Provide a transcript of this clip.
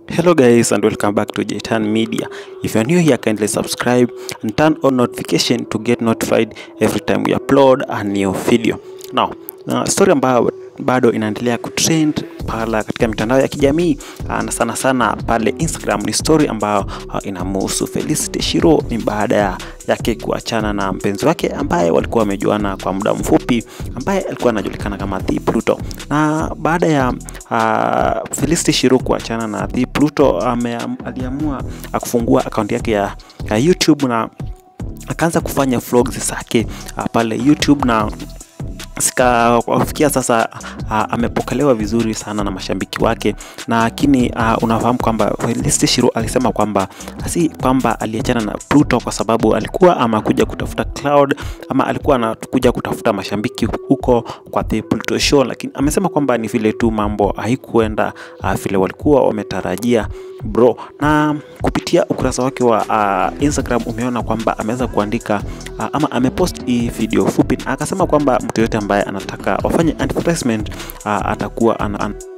Hello guys and welcome back to Jaitan Media. If you're new here, kindly subscribe and turn on notification to get notified every time we upload a new video. Now, uh, story ambayo bado inaendelea kutrend pala katika mitandao ya kijamii uh, na sana sana pale Instagram ni story ambayo uh, inamuhusu Felicity Shiro ni baada ya yake kuachana na mpenzi wake ambaye walikuwa wamejuana kwa muda mfupi ambaye alikuwa anajulikana kama The Pluto. Na baada ya uh, Felicity Shiro kuachana na The Pluto ame, aliamua uh, kufungua akaunti yake ya, ya YouTube na akaanza kufanya vlogs zake uh, pale YouTube na sika kufikia sasa uh, amepokelewa vizuri sana na mashabiki wake, na lakini uh, unafahamu kwamba Felicity Shiro alisema kwamba si kwamba aliachana na Pluto kwa sababu alikuwa amakuja kutafuta cloud ama alikuwa anakuja kutafuta mashabiki huko kwa The Pluto Show, lakini amesema kwamba ni vile tu mambo haikuenda uh, vile walikuwa wametarajia bro. Na kupitia ukurasa wake wa uh, Instagram umeona kwamba ameweza kuandika uh, ama amepost hii video fupi, na akasema kwamba mtu yote ambaye anataka wafanye advertisement uh, atakuwa ana, ana